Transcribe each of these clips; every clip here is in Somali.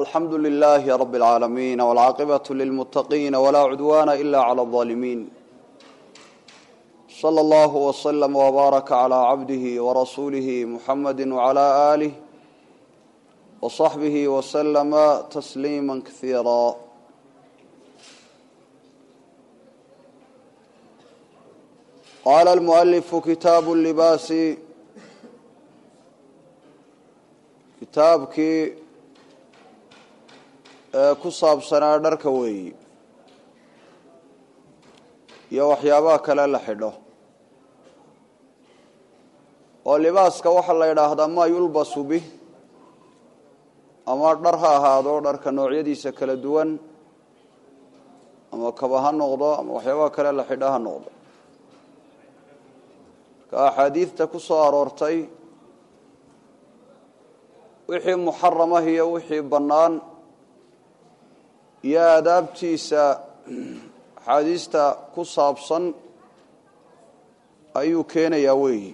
alxamdu lilaahi rab اlcaalamiin wاlcaaqibaة lilmuttaqiina walaa cudwaana ila clى اظaalimiin slى اllah wslm wbaaraka clى cabdihi warasuulihi muxamadi wclى aalih wصaxbihi wslama tasliima kasiira qaala almualifu kitaabu libaasi kitaabkii ee ku saabsanaa dharka weeyi iyo waxyaabaha kale la xidho oo libaaska waxaa la yidhaahdaa maa yulbasu bih ama dhar ha ahaado dharka noocyadiisa kala duwan ama kaba ha noqdo ama waxyaabaha kale la xidho ha noqdo marka axaadiidta ku soo aroortay wixii muxaramah iyo wixii bannaan iyo aadaabtiisa axaadiista ku saabsan ayuu keenayaa weeyi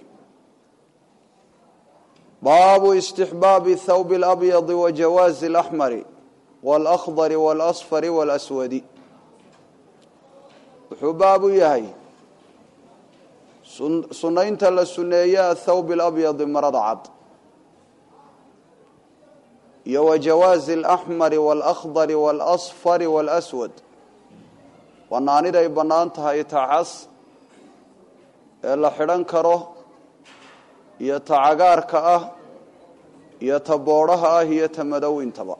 baabu istixbaabi thawbi اlabyadi wa jawaazi اlaxmari wاlakhdari wاlasfari wاlaswadi wuxuu baabu yahay sunaynta la suneeye athawbi اlabyadi marada cad iyo wa jawaazi alaxmari waalakhdari waalasfari waalaswad bannaaniday bannaan tahay ta cas ee la xidhan karo iyo ta cagaarka ah iyo ta boodhaha ah iyo ta madowintaba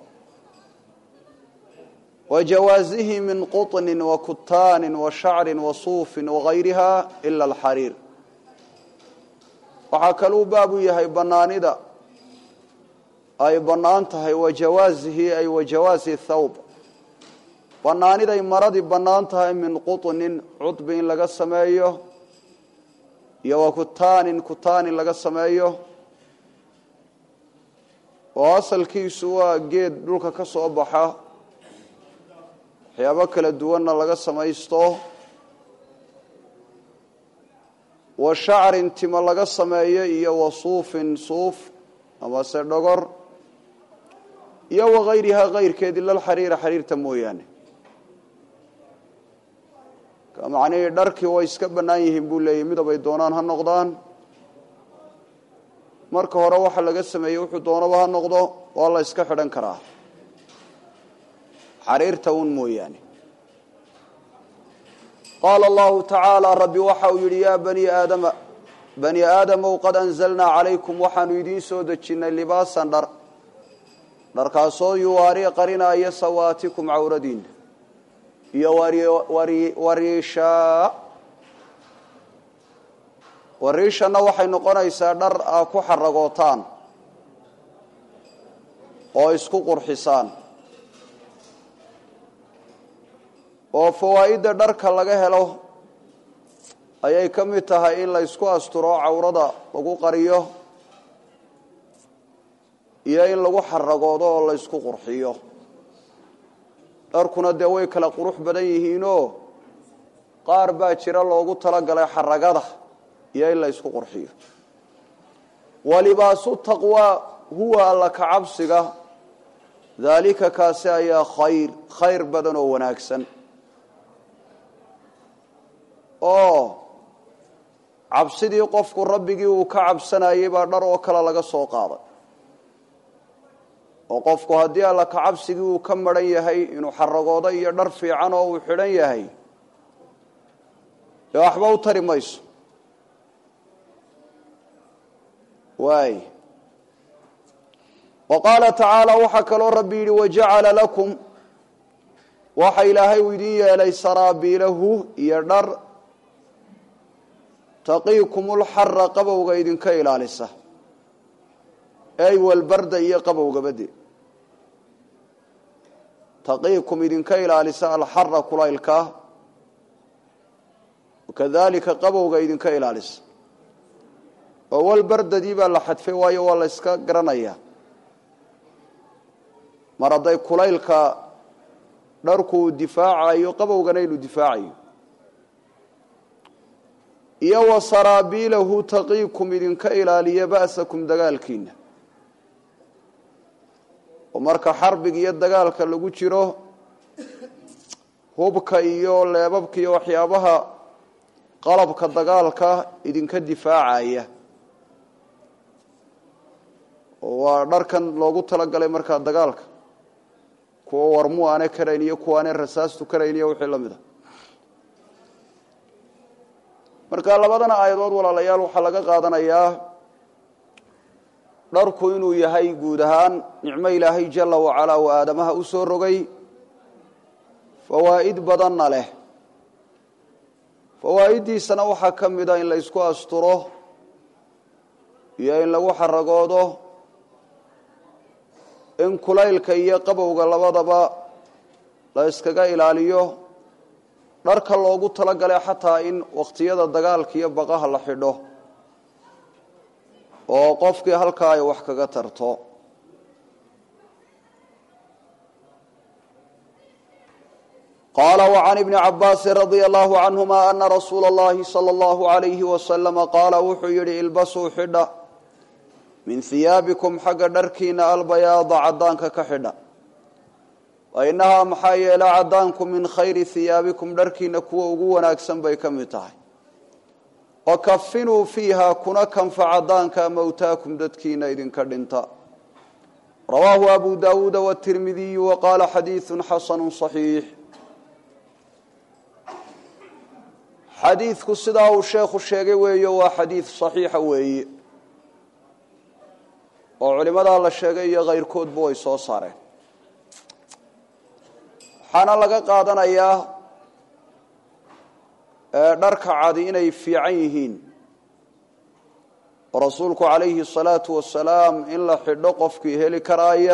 wa jawaasihi min quطnin wa kutaanin wa shacrin wa suufin wagayriha ila alxariir waxaa kaluu baabu yahay bannaanida ay bannaan tahay wa jawaasihi ay wa jawaasi thawb bannaaniday maradii bannaan tahay min quطnin cudbi in laga sameeyo iyo wa kutaanin kutaanin laga sameeyo oo asalkiisu waa geed dhulka ka soo baxa waxyaabo kala duwanna laga samaysto wa shacrin timo laga sameeyo iyo wa suufin suuf amase dhogor iyo wagayrihaa kayrkeed ila alxariira xariirta mooyaane macnihii dharkii way iska bannaan yihiin buu leeyahy midabay doonaan ha noqdaan marka hore waxa laga sameeyey wuxuu doonaba ha noqdo waa la iska xidhan karaa xariirta un mooyaane qaala allahu tacaala rabbi waxa uu yidhi yaa bani aadama bani aadamow qad anzalnaa calaykum waxaanu idiin soo dejinnay libaasan dhar dharkaasoo yuwaari qarinaya sawaatikum cawradiina iyo wariishaa wariishanna waxay noqonaysaa dhar aa ku xaragootaan oo isku qurxisaan oo fawaa'idda dharka laga helo ayay ka mid tahay in la ysku asturo cawrada lagu qariyo iyo in lagu xaragoodo oo la ysku qurxiyo dharkuna dee way kala qurux badan yihiinoo qaar baa jira loogu talagalay xaragada iyo in la ysku qurxiyo walibaasu taqwaa huwa alla ka cabsiga daalika kaasi ayaa khayr khayr badan oo wanaagsan oo cabsidii qofku rabbigii uu ka cabsanayay baa dhar oo kale laga soo qaaday oo qofku haddii alla ka cabsigii uu ka maran yahay inuu xaragoodo iyo dhar fiican oo uu xidhan yahay dee waxba u tari mayso waay wa qaala tacaala waxaa kaloo rabbi yidhi wajacala lakum waxa ilaahay uu idin yeelay saraabiilahu iyo dhar taqiikumulxara qabowga idinka ilaalisa ey walbarda iyo qabowgabade taqiikum idinka ilaalisa alxara kulaylka wakadalika qabowga idinka ilaalisa oo walbardadii baa la xadfay waayo waa la yska garanaya mar hadday kulaylka dharku uu difaacayo qabowgana inuu difaacayo iyo wa saraabiilahu taqiikum idinka ilaaliya ba'sakum dagaalkiina oo marka xarbiga iyo dagaalka lagu jiro hubka iyo leebabka iyo waxyaabaha qalabka dagaalka idinka difaacaya oo waa dharkan loogu talagalay markaa dagaalka kuwa warmu aane karayn iyo kuwa aane rasaastu karayn iyo wixii la mid a marka labadana aayadood walaalayaal waxaa laga qaadanayaa dharku inuu yahay guud ahaan nicmo ilaahay jala wacalaa uu aadamaha u soo rogay fawaa'id badanna leh fawaa'iddiisana waxaa ka mid a in la ysku asturo iyo in lagu xaragoodo in kulaylka iyo qabowga labadaba la yskaga ilaaliyo dharka loogu talagalay xataa in wakhtiyada dagaalka iyo baqaha la xidho oo qofkii halkaa ay wax kaga tarto qaala وعan ibni cabaasi radia allahu canهuma ana rasuula اllahi salى اllahu عalayhi wasalama qaala wuxuu yihi ilbasuu xidha min hiyaabikum xagga dharkiina albayaada caddaanka ka xidha wainahaa maxaa yeele caddaanku min khayri hiyaabikum dharkiina kuwa ugu wanaagsan bay ka mid tahay wakafinuu fiiha kuna kanfa caddaanka mowtaakum dadkiina idinka dhinta rawaahu abu daawuuda wtirmidiyu waqaala xadiidu xasanu صaxiix xadiidku sidaa uu sheekhu sheegay weeyo waa xadiid صaxiixa weeye oo culimadaa la sheegay iyo kayrkoodba way soo saareen waxaana laga qaadanayaa dharka cadi inay fiican yihiin oo rasuulku calayhi الsalaatu wasalaam in la xidho qofkii heli karaaya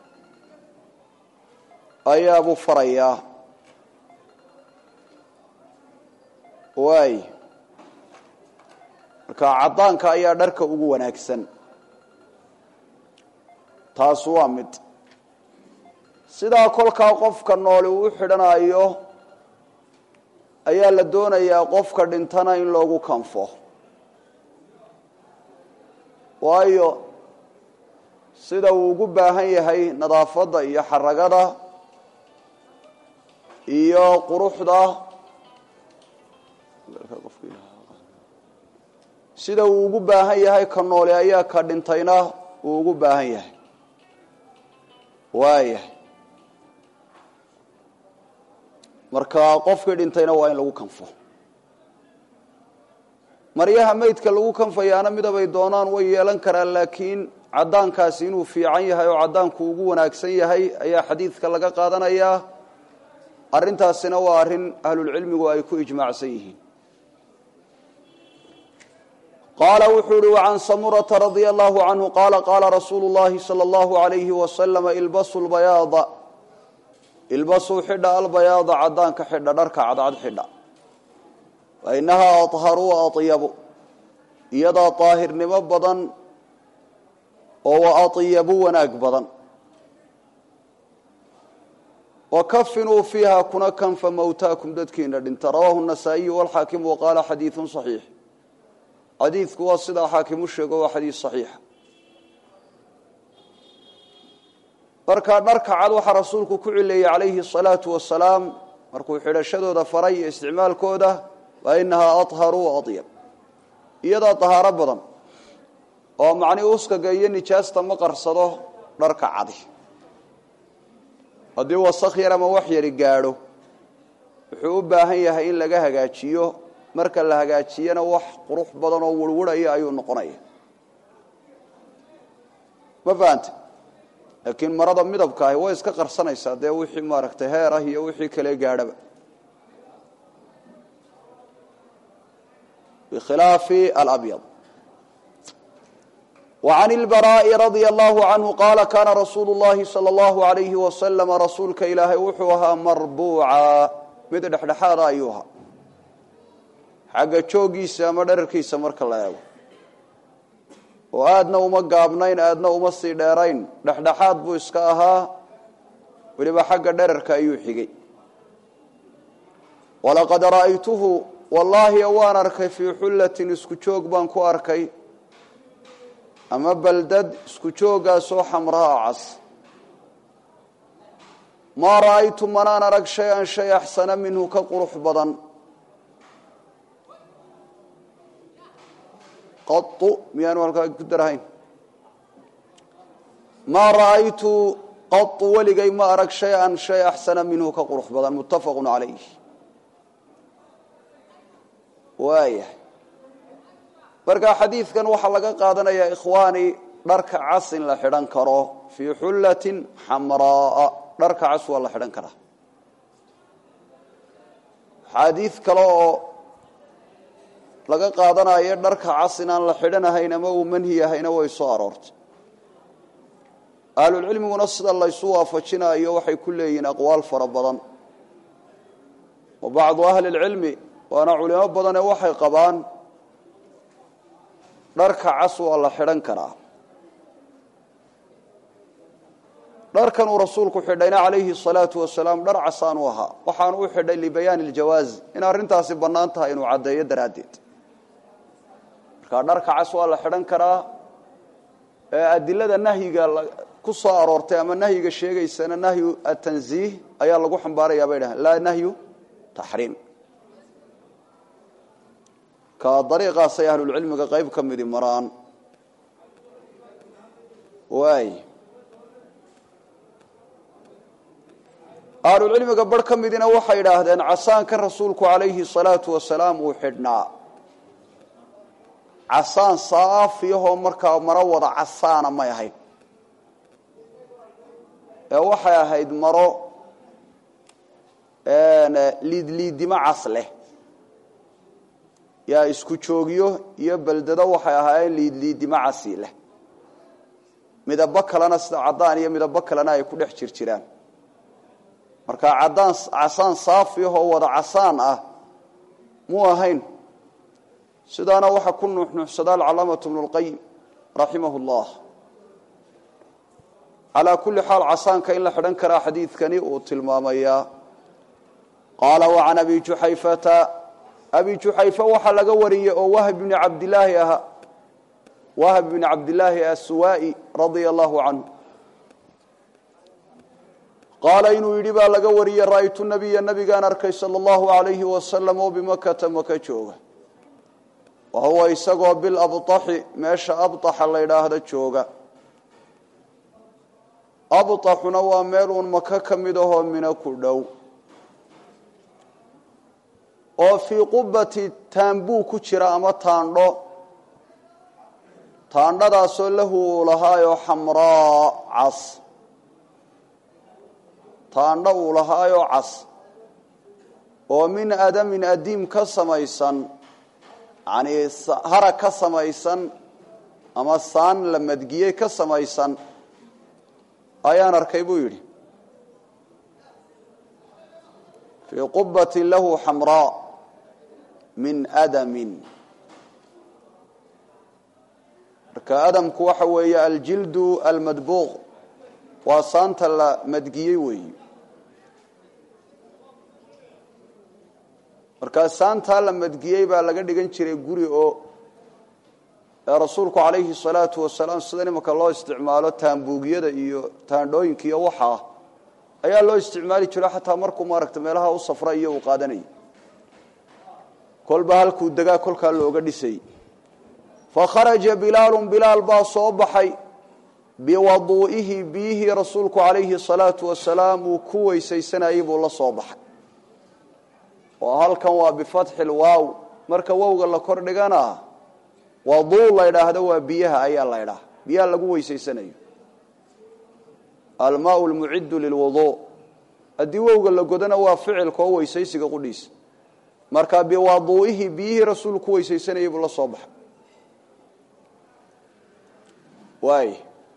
ayaabuu farayaa waay marka caddaanka ayaa dharka ugu wanaagsan taas waa mid sidaa kolkaa qofka nooli uu u xidhanayo ayaa la doonayaa qofka dhintana in loogu kanfo waayo sida uu ugu baahan yahay nadaafadda iyo xaragada iyo quruxda sida uu ugu baahan yahay ka nooli ayaa ka dhintayna uu ugu baahan yahay waayahay marka qofkii dhintayna waa in lagu kanfo maryaha meydka lagu kanfayaana midabay doonaan way yeelan karaan laakiin caddaankaasi inuu fiican yahay oo caddaanku ugu wanaagsan yahay ayaa xadiidka laga qaadanayaa arrintaasina waa arrin ahlulcilmigu ay ku ijmaacsan yihiin qaala wuxuu uhi wacan samurata radia allahu canhu qaala qaala rasuulu llahi sala allahu alayhi wasalama ilbasu lbayaada ilbasuu xidha albayaada caddaanka xidha dharka cadcad xidha fa inahaa aharu wa atyabu iyadaa daahirnimo badan oo wa atyabu wanaag badan wakafinuu fiiha kuna kanfa mowtaakum dadkiina dhinta rawaahu nasaa'iyu walxaakimu waqaala xadiidun saxiix xadiidku waa sidaa xaakim u sheego waa xadiid saxiixa markaa dharka cad waxaa rasuulku ku cileeyey calayhi asalaatu wasalaam markuu xidhashadooda faray iyo isticmaalkooda wa inahaa aharu wa adyab iyadaa dahaaro badan oo macnii uskaga iyo nijaasta ma qarsado dharka cadi haddii wasak yar ama wax yari gaadho wuxuu u baahan yahay in laga hagaajiyo marka la hagaajiyana wax qurux badan oo wurwurhaya ayuu noqonaya ma fahante laakiin marada midabka ahi way iska qarsanaysaa dee wixii maaragtay heer ah iyo wixii kale gaadhaba bikhilaafi alabyad وعن البراء رضي الله عنه قال كان رsuuل اللhi صلى الله عليه وسلم رasuulka ilaahay wuxuu ahaa marbuuca mid dhexdhexaada ayuu ahaa xagga joogiisa ama dherarkiisa marka la eego oo aadna uma gaabnayn aadna uma sii dheerayn dhexdhexaad buu iska ahaa weliba xagga dherarka ayuu xigay walaqad ra'aytuhu wallaahi waan arkay fii xullatin isku joog baan ku arkay ama baldad isku joogaasoo xamraa cas maa ra'aytu manaan arag shay-an shay axsana minhu ka qurux badan qau miyaanu halkaa ku darahayn maa ra'aytu qau weligay ma arag shay-an shay axsana minhu ka qurux badan muttafaqu calayh waayahay marka xadiidkan waxaa laga qaadanayaa ikhwaani dharka cas in la xidhan karo fii xullatin xamraaa dharka cas waa la xidhan karaa xaadiid kale oo laga qaadanayo dharka cas inaan la xidhanahayn ama uu manhi yahayna way soo aroortay ahlulcilmiguna sida laysu waafajinayo waxay ku leeyihiin aqwaal fara badan wa bacdu ahli lcilmi waana culimo badane waxay qabaan dharka cas waa la xidhan karaa dharkan uu rasuulku xidhayna calayhi salaatu wasalaam dhar casaanu ahaa waxaanu u xidhay libayaani iljawaaz in arrintaasi bannaan tahay inuu caddeeyo daraaddeed marka dharka cas waa la xidhan karaa ee adilada nahyiga ku soo aroortay ama nahyiga sheegaysana nahyu atanziih ayaa lagu xambaarayaa bay dhahan laa nahyu taxriim ka dariiqaasay ahlulcilmiga qayb ka midi maraan waay ahlulcilmiga bar ka midina waxay yidhaahdeen casaankan rasuulku calayhi salaatu wasalaam uu xidhnaa casaan saafiyahoo markaa maro wada casaana may ahayd ee waxay ahayd maro liidliidimo cas leh yaa isku joogyo iyo beldado waxay ahaayeen liidliidimo casi leh midabo kalena sida caddaan iyo midabo kalena ay ku dhex jir jiraan marka caddaan casaan saafiyahoo wada casaan ah muu ahayn sidaana waxaa ku nuuxnuuxsada alcalaamatu bnu lqayim raximah llah calaa kulli xaal casaanka in la xidhan karaa xadiidkani uu tilmaamayaa qaala wacan abi juxayfata abi juxayfa waxaa laga wariyey oo wahb bni cabdilaahi ahaa wahb bni cabdilaahi assuwaa'i radia allahu canhu qaala inuu yidhi baa laga wariyey ra'aytu nabiya nabigaan arkay sala allahu alayhi wasalam oo bimakata maka jooga wa huwa isagoo bilabطaxi meesha abطaxa la ydhaahda jooga abطaxuna waa meel uun maka ka mid ahoo mina ku dhow oo fii qubati taambuu ku jira ama taandho taandhadaasoo lahu uu lahaayoo xamraa cas taandho uu lahaayoo cas oo min adamin adiim ka samaysan yanii harag ka samaysan ama saan la madgiyey ka samaysan ayaan arkay buu yidhi fii qubatin lahu xamraa min adamin marka adamku waxa weeye aljildu almadbuuq waa saanta la madgiyey weeyi markaa saantaa la madgiyey baa laga dhigan jiray guri oo rasuulku calayhi salaatu wasalaam sida imanka loo isticmaalo taambuugyada iyo taandhooyinka iyo waxaa ayaa loo isticmaali jiro xataa markuu maaragta meelaha u safra iyo uu qaadanayay kolba halkuu degaa kolkaa looga dhisay fakharaja bilaalun bilaal baa soo baxay biwaduu'ihi biyihii rasuulku calayhi salaatu wasalaam uu ku weysaysanayey buu la soo baxay oo halkan waa bifatxi lwaaw marka wowga la kor dhigana waduu la ydhaahdo waa biyaha ayaa la ydhaha biyaha lagu weysaysanayo almaau lmuciddu lilwuduu haddii wowga la godana waa ficilka oo weysaysiga qudhiisa marka biwaduu'ihi biyihii rasuulku ku weysaysanayey buu la soo baxay waay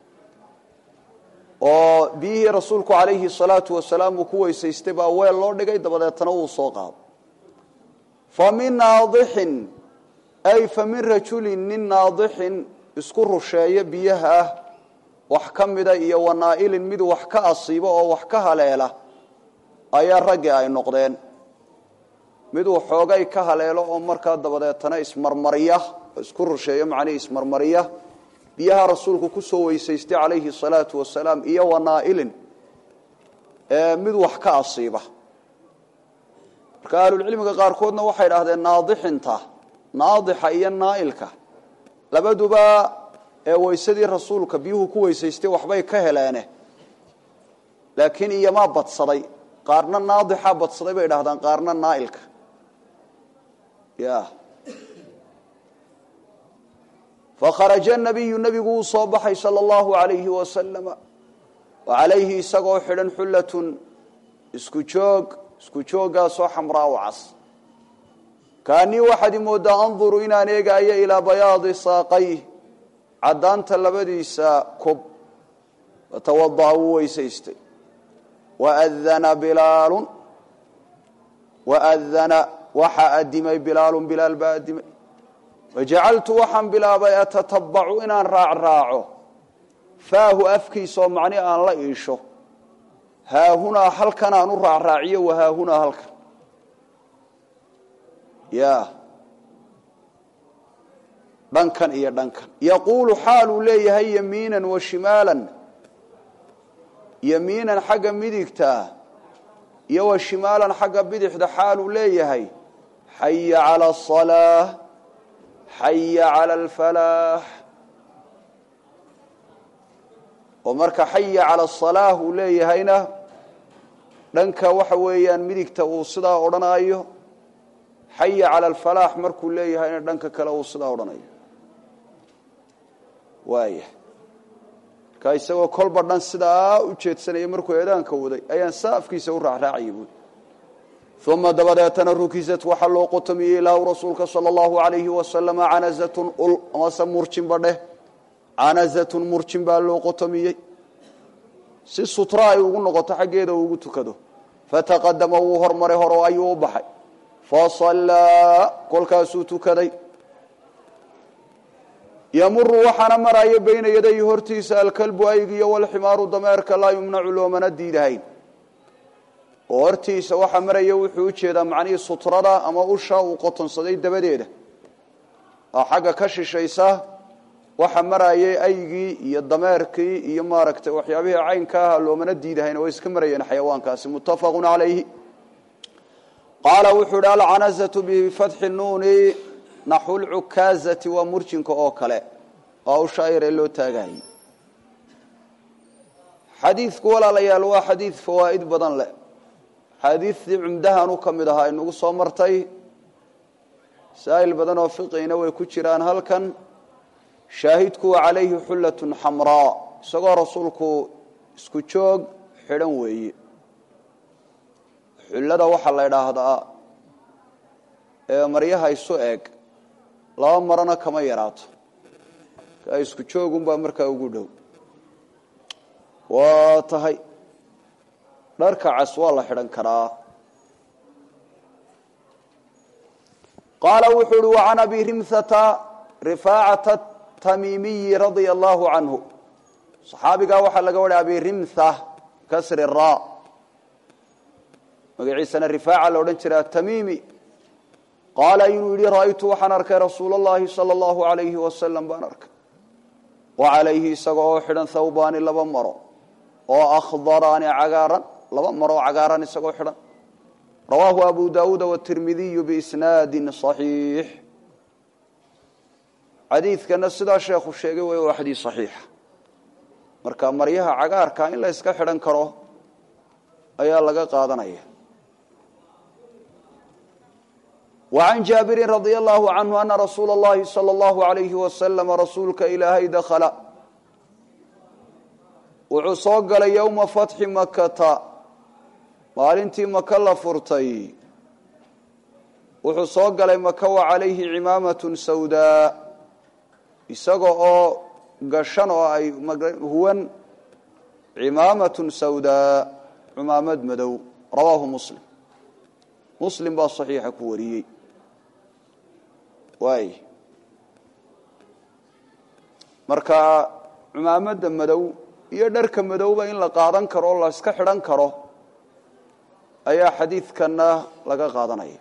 oo biyihii rasuulku calayhi salaatu wasalaam uu ku weysaystay baa weel loo dhigay dabadeetana wuu soo qaado fa min naadixin ay fa min rajulin nin naadixin isku rusheeya biyaha ah wax ka mida iyo wanaa'ilin mid wax ka asiibo oo wax ka haleela ayaa raggii ay noqdeen mid uu xoogay ka haleelo oo markaa dabadeetana ismarmarya isku rusheeyo macnihii ismarmarya biyaha rasuulku ku soo weysaystay calayhi salaatu wasalaam iyo wanaa'ilin mid wax ka asiiba marka ahlulcilmiga qaarkoodna waxay idhahdeen naadixinta naadixa iyo naa'ilka labaduba ee weysadii rasuulka biyuhu ku weysaystay waxbay ka heleene laakiin iyomaa badsaday qaarna naadixa badsaday bay idhahdaan qaarna naa'ilka ya fakharaja nabiyu nebigu wuu soo baxay sala allahu alayhi wasalama wa calayhi isagoo xidhan xullatun isku joog isku jooggaasoo xamraa u cas kaanii waxaad imoodaa anduru inaan eegaayo ilaa bayaadi saaqayh caddaanta labadiisa kob fatawada'a wuu weysaystay waadana bilaalun waadana waxaa adimay bilaalun bilaal baa adimay wajacaltu waxaan bilaabay atatabacu inaan raacraaco faahu afkiisaoo macni aan la iisho haahunaa halkan aan u raacraaciyo wahaahunaa halkan ya dhankan iyo dhankan yaquulu xaaluu leeyahay yamiinan wa shimaalan yamiinan xagga midigtaa iyo wa shimaalan xagga bidixda xaaluu leeyahay xaya cala asalaa xaya cala alfalaax oo marka xaya cala asalaah uu leeyahayna dhanka waxa weeyaan midigta uu sidaa odhanaayo xaya cala alfalaax markuu leeyahayna dhanka kale uu sidaa odhanayo waaya markaa isagoo kolba dhan sidaa u jeedsanaya markuu eedaanka waday ayaan saafkiisa u raacraacayay buui uma dabadeetana rukisat waxaa loo qotomiyey ilaahu rasuulka sala allahu alayhi wasalama canazatun ul amase murjinba dheh canazatun murjin baa loo qotomiyey si sutra ay ugu noqoto xaggeeda uu ugu tukado fataqadama wuu hormaray horo ayuu u baxay fasallaa kolkaasuu tukaday yamuru waxaana maraya bayna yadayhi hortiisa alkalbu aygiyo walximaaru dameerka laa yumnacu loomana diidahayn oo hortiisa waxaa maraya wuxuu u jeedaa macnihii sutrada ama usha uu qotonsaday dabadeeda oo xagga ka shishaysa waxa marayay aygii iyo dameerkii iyo maaragtay waxyaabihii caynka aha loomana diidahayn oo way iska marayeen xayawaankaasi muttafaqu calayhi qaala wuxuu ihi alcanazatu bifatxi nuuni naxu lcukaazati waa murjinka oo kale oo usha yar ee loo taagayay xadiidku walaalayaal waa xadiid fawaa'id badan leh xaadiidtii cumdahanu ka mid ahaa inagu soo martay masaa'il badan oo fiqina way ku jiraan halkan shaahidku wa calayhi xullatun xamraa isagoo rasuulku isku joog xidhan weeye xullada waxaa la idhaahdaa ee maryaha isu eg laba marana kama yaraato kaa isku joogunbaa markaa ugu dhow waa tahay dharka cas waa la xidhan karaa qaala wuxuu uhi wacan abi rimhata rifaacata tamiimiyi radia allahu canhu saxaabigaa waxaa laga wadhay abi rimha kasri ra magaciisana rifaaca la odhan jira atamiimi qaala inuu yidhi ra'aytu waxaan arkay rasuul اllahi salى اllahu alayhi wasalam baan arkay wa calayhi isaga oo xidhan thawbaani laba maro oo akhdaraani cagaaran laba maro oo cagaaran isagoo xidhan rawaahu abu dawuuda watirmidiyu biisnaadi صaxiix xadiidkana sidaa sheekhu sheegay way waa xadiid صaxiixa marka maryaha cagaarka in la yska xidhan karo ayaa laga qaadanaya وعن جابر رضي الله عنه أن رsuuل اللhi صلى الله عليه وسلم رasuulka ilaahay dkل wuxuu soo galay yومa فaتحi makta maalintii maka la furtay wuxuu soo galay maka وعalayhi cimaamaة sawdاء isaga oo gashan oo ay huwan cimaamaة sawdاء cimaamad madow rawaahu mslim mslim baa صaxiixa ku wariyey waay marka cumaamadda madow iyo dharka madowba in la qaadan karo o la iska xidhan karo ayaa xadiidkana laga qaadanaya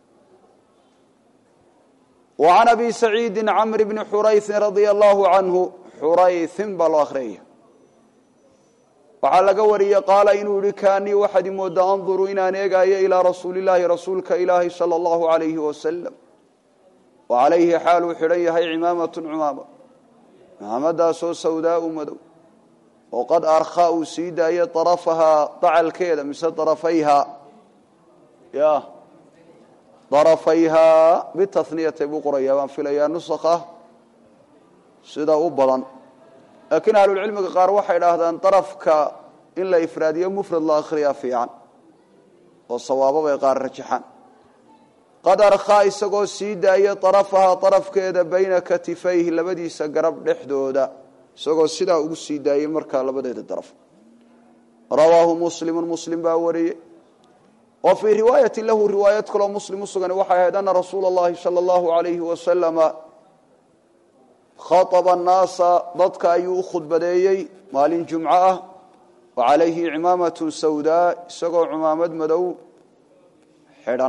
wa can abi saciidi camr bni xurayثin radia allahu canhu xurayثin baa loo akhriyaya waxaa laga wariyey qaala inuu yihi kaanii waxaad imoodaa anduru inaan eegaayo ilaa rasuulillaahi rasuulka ilaahi sala allahu alayhi wasalam wa calayhi xaaluu xidhan yahay cimaamatun cumaama cimaamadaasoo sawdaau madow oo qad arkhaa uu sii daayay darafahaa dacalkeeda mise darafayhaa ya darafayhaa bitaniyatay buu qorayaa baan filayaa nusakha sida u badan laakiin ahlulcilmiga qaar waxay idhaahdaan darafka in la ifraadiyo mufrad la akhriyaa fiican oo sawaabo bay qaar rajaxaan qad arkhaa isagoo sii daaya darafahaa darafkeeda bayna katifayhi labadiisa garab dhexdooda isagoo sidaa ugu sii daayey markaa labadeeda daraf rawaahu muslimu muslim baa wariyey wa fii riwaayati lahu riwaayad kaloo muslim u sugan waxay ahayd ana rasuula اllahi salى اllahu alayhi wasalama khaطba annaasa dadka ayuu u khudbadeeyey maalin jumco ah wa calayhi cimaamatu sawdaa isagoo cumaamad madow xidhan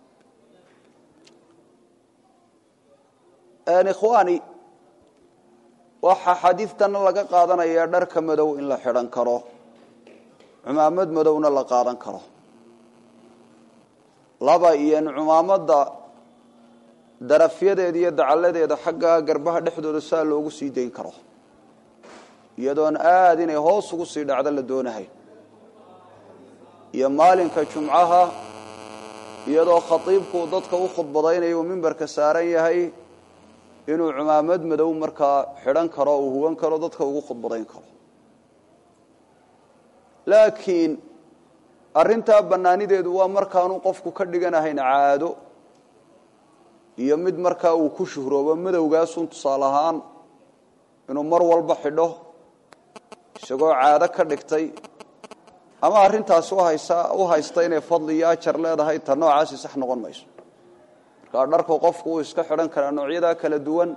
ikhwaani waxaa xadiidtana laga qaadanayaa dharka madow in la xidhan karo cumaamad madowna la qaadan karo laba iyo in cumaamadda darafyadeeda iyo dacalladeeda xagga garbaha dhexdooda saa loogu sii dayn karo iyadoon aada inay hoos ugu sii dhacdo la doonahay iyo maalinka jumcaha iyadoo khatiibku dadka u khudbadaynayo uu mimbarka saaran yahay inuu cumaamad madow markaa xidhan karo uu huwan karo dadka ugu khudbadayn karo laakiin arrintaa bannaanideedu waa markaanu qofku ka dhiganahayn caado iyo mid markaa uu ku shuhroobo madowgaasun tusaale ahaan inuu mar walba xidho isagoo caado ka dhigtay ama arrintaasi u haysta inay fadli iyo ajar leedahay ta noocaasi sax noqon mayso markaa dharku qofku uu iska xidhan karaa noocyadaa kala duwan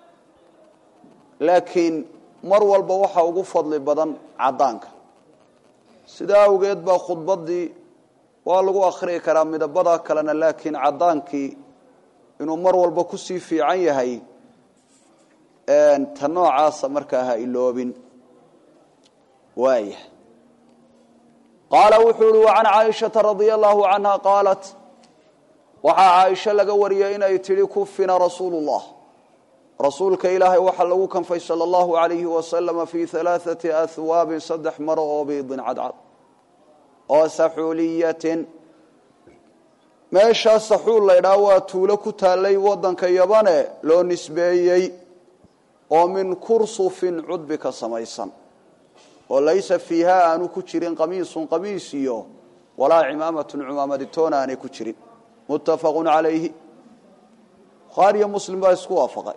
laakiin mar walba waxaa ugu fadli badan caddaanka sidaa awgeed baa khudbaddii waa lagu akhriyi karaa midabada kalena laakiin caddaankii inuu mar walba kusii fiican yahay ta noocaasa markaa ha iloobin waaya qaala wuxuu uhi wa can caaishata radia allahu canha qaalat waxaa caaisho laga wariyey inay tidhi kufina rasuulu llah rasuulka ilaahay waxaa lagu kanfay sala allahu alayhi wasalama fii alaaati ahwaabin saddex maro oo biidin cadcad oo saxuuliyatin meeshaa saxuul laydhaa waa tuulo ku taallay waddanka yabane loo nisbeeyey oo min kursufin cudbi ka samaysan oo laysa fiiha aanu ku jirin qamiisun qamiis iyo walaa cimaamatun cumaamaditoona aanay ku jirin muttafaqun calayhi bukhaariyo muslim baa isku waafaqay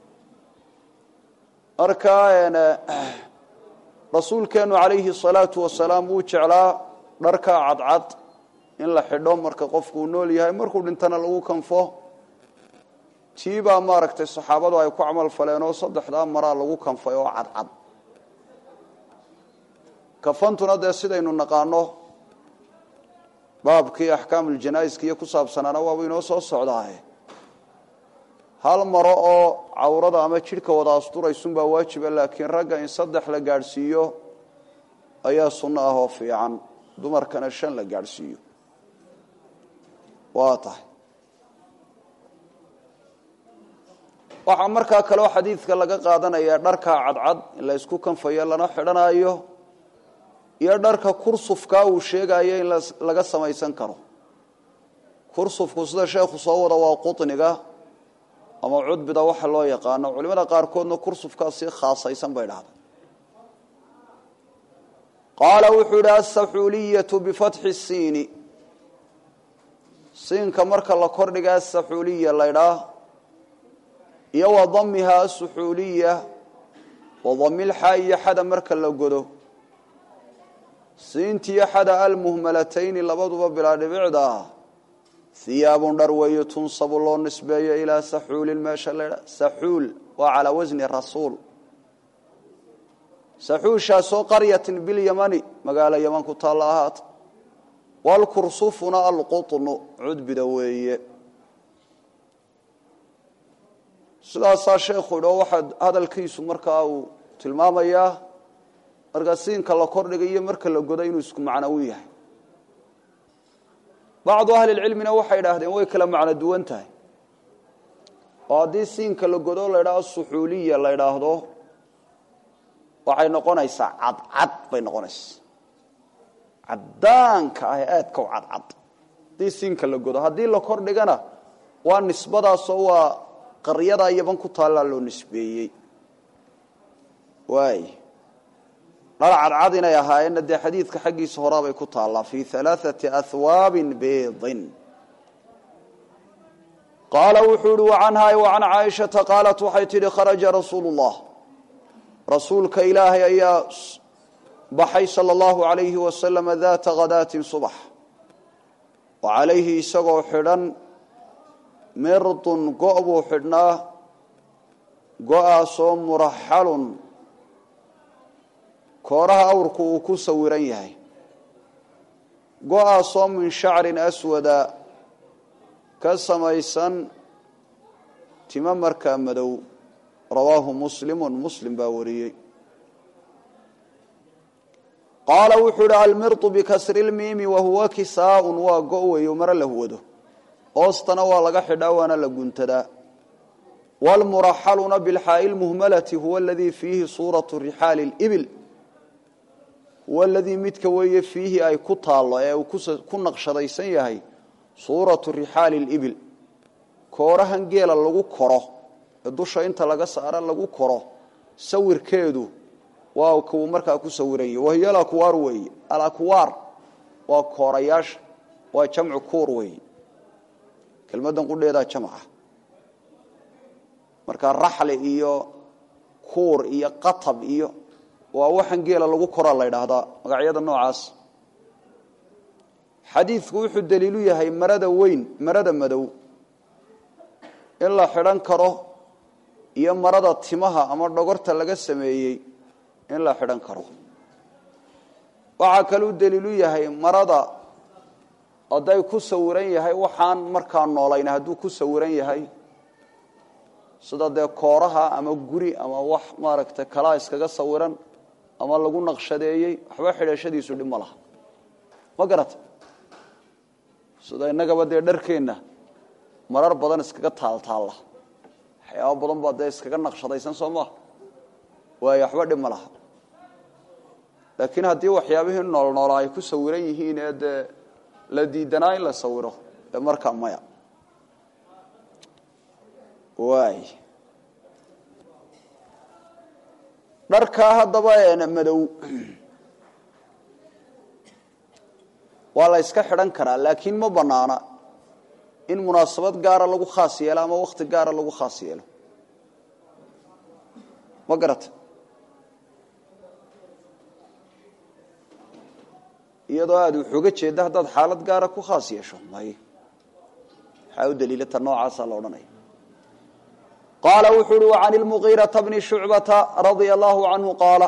marka rasuulkeennu calayhi salaatu wasalaam wuu jeclaa dharka cadcad in la xidho marka qofkuu nool yahay markuu dhintana lagu kanfo tii baa maaragtay saxaabadu ay ku camal faleen oo saddexdaa maraa lagu kanfay oo cadcad kafantuna dee sidaynu naqaano baabkii axkaamuljanaaiska iyo ku saabsanaana waaba inoo soo socdaaye hal maro oo cawrada ama jidhka wada asturaysunbaa waajiba laakiin ragga in saddex la gaadhsiiyo ayaa sunno ah oo fiican dumarkana shan la gaadhsiiyo waa tahay waxaa markaa kaleo xadiidka laga qaadanayaa dharkaa cadcad in la ysku kanfayo lana xidhanayo iyo dharka kursufkaa uu sheegayo in laga samaysan karo kursufku sida sheekhu soo wada waa quniga ama cudbida waxa loo yaqaano culimada qaarkoodna kursufkaa si khaasaysan bay dhahda qaala wuxuu yidhi asaxuuliyatu bifatxi siini siinka marka la kordhiga asaxuuliya laydhaa iyo wa damiha asuxuuliya wa damilxa iyo xada marka la godo siintiyo xada almuhmalatayni labaduba bilaa dhibicda ah hiyaabun dhar weeye tunsabu loo nisbeeyo ilaa saxuulin meesha laydha saxuul waa calaa wasni rasuul saxuushaasoo qaryatin bilyamani magaalo yaman ku taalla ahaata walkursufuna alqutnu cudbida weeye sidaasaa sheekhu idho waxaa hadalkiisu markaa uu tilmaamayaa marka siinka la kordhiga iyo marka la godo inuu isku macno u yahay bacdu ahli lcilmina waxay idhaahdeen way kala macno duwan tahay oo haddii siinka la godo la idhaahdo suxuuliya la idhaahdo waxay noqonaysaa cadcad bay noqonaysaa cadaanka ah ee aadka u cadcad haddii siinka la godo haddii la kordhigana waa nisbadaasoo waa qaryadaa yaban ku taallaa loo nisbeeyey waay dhar cadcad inay ahaayeenna dee xadiidka xaggiisa horaabay ku taallaa fii alaaثati ahwaabin beidin qaala wuxuu ihi wacanhaa wacan caaishata qaalat waxay tidhi kharaja rasuulu اllah rasuulka ilaahay ayaa baxay salى اllahu alayhi wasalam daata khadaatin subax wa calayhi isagoo xidhan mirdun go' buu xidhnaa go-aasoo muraxalun kooraha awrku uu ku sawiran yahay go-aasoo min shacrin aswada ka samaysan timo markaa madow rawaahu muslimun muslim baa wariyey qaala wuxuu ihi almirdu bikasri lmiimi wahuwa kisaaun waa go' weeyo maro la huwado hoostana waa laga xidhaa waana la guntadaa wlmuraxaluna bilxaa'i lmuhmalati huwa aladii fiihi suuratu rixaali libil huwa aladii midka weeye fiihi ay ku taallo ee uu ku naqshadaysan yahay suuratu rixaali libil koorahan geela lagu koro ee dusha inta laga saara lagu koro sawirkeedu waa kuu markaa ku sawiran yahy wahiyo alakwaar weeye alakwaar waa koorayaasha waa jamcu kuur weeye kelmadan qudheedaa jamca marka raxli iyo kuur iyo qatab iyo waa waxan geela lagu koraa la ydhaahdaa magacyada noocaas xadiidku wuxuu daliilu yahay marada weyn marada madow in la xidhan karo iyo marada timaha ama dhogorta laga sameeyey in la xidhan karo waxaa kaluu daliilu yahay marada hadday ku sawiran yahay waxaan markaa noolayn hadduu ku sawiran yahay sida dee kooraha ama guri ama wax maaragtay kalaa iskaga sawiran ama lagu naqshadeeyey waxba xidhashadiisu dhib ma laha ma garata sida innagaba dee dharkeenna marar badan iskaga taaltaalla waxyaaba badan baa dee iskaga naqshadaysan soo maha waayo waxba dhib ma laha laakiin haddii waxyaabihii noolnoolaa ay ku sawiran yihiin ee dee la diidanaa in la sawiro ee markaa maya waay dharkaa haddaba madow waa la yska xidhan karaa laakiin ma banaana in munaasabad gaara lagu khaas yeelo ama wakti gaara lagu khaas yeelo ma garata iyadoo aada wuxuuga jeeda haddaad xaalad gaara ku khaas yeesho may maxaa u daliilata noocaasa la odhanaya qaala wuxuu uhi وعan الmugiiraةa bni shucbata radia allahu canhu qaala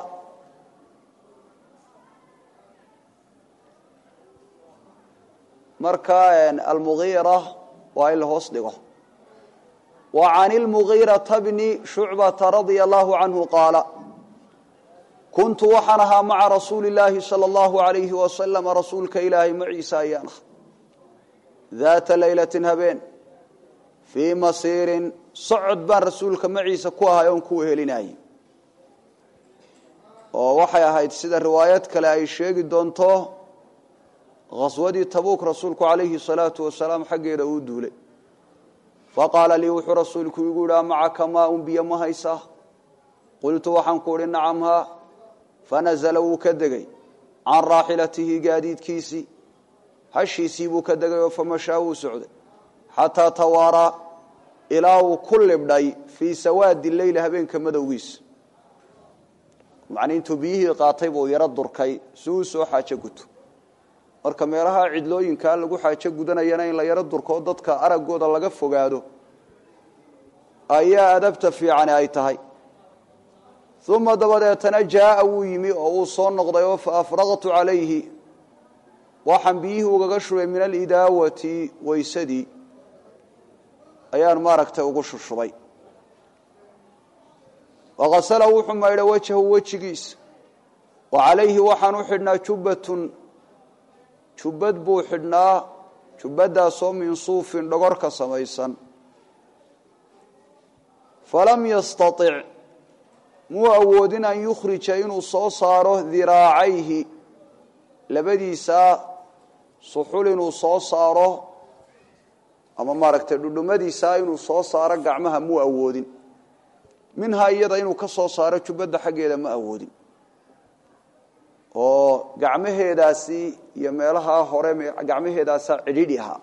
marka almugiira waa in la hoos dhigo وعan الmugiiraةa bni shucbata radia allahu canhu qaala kuntu waxaan ahaa maca rasuuli اllaahi salى اllahu عalayhi wasalama rasuulka ilaahay maciisa ayaan ah daata laylati habeen fii masiirin socod baan rasuulka maciisa ku ahay oon ku wehelinayay oo waxay ahayd sida riwaayad kale ay sheegi doonto khaswadii tabuuk rasuulku calayhi salaatu wasalaam xaggeeda uu duulay faqaala lii wuxuu rasuulku igu yihi amacaka maaun biyo ma haysaa qultu waxaan ku uhi nacam haa fanazla wuu ka degay can raaxilatihi gaadiidkiisii hashiisii buu ka degay oo famashaa wuu socday xataa tawaaraa ilaa uu ku libdhay fii sawaadi leyli habeenka madowgiisa macnii intuu biyihii qaatay buu yaro durkay si uu soo xaajo guto marka meelaha cidlooyinkaa lagu xaajo gudanayana in la yaro durko dadka araggooda laga fogaado ayaa adabta fiicani ay tahay uma dabadeetana jaaa wuu yimi oo uu soo noqday oo faafraqtu calayhi waxaan biyihii ugaga shubay min alidaawati weysadii ayaan maaragtay ugu shushubay waqasala wuxuu maydhay wajhahu wejigiisa wa calayhi waxaan u xidhnaa jubbatun jubbad buu xidhnaa jubbadaasoo min suufin dhogor ka samaysan falam yastatic muu awoodin an yukhrija inuu soo saaro diraacayhi labadiisaa suxul inuu soo saaro ama maaragtay dhudhumadiisaa inuu soo saaro gacmaha muu awoodin minhaa iyada inuu ka soo saaro jubbadda xaggeeda ma awoodin oo gacmaheedaasi iyo meelahaa hore gacmaheedaasaa cidhidhi ahaa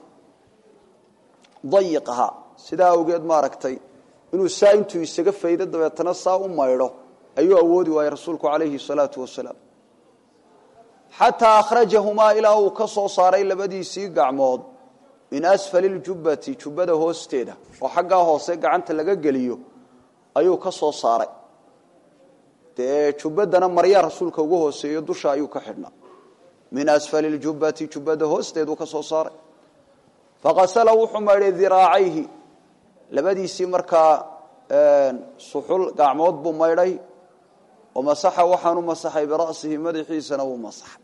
dayiq ahaa sidaa awgeed maaragtay inuu saa intuu isaga faydo dabeetana saa u maydho ayuu awoodi waayey rasuulku calayhi salaatu wasalaam xataa akhrajahumaa ilaa uu ka soo saaray labadiisii gacmood min asfali ljubbati jubbada hoosteeda oo xaggaa hoose gacanta laga geliyo ayuu ka soo saaray dee jubbadana maryaa rasuulka ugu hooseeyo dusha ayuu ka xidhnaa min asfali ljubbati jubbada hoosteeduu ka soo saaray faqasala wuxuu maydhay diraacayhi labadiisii markaa suxul gacmood buu maydhay oo masaxa waxaanu masaxay bira'sihi madaxiisana wuu masaxay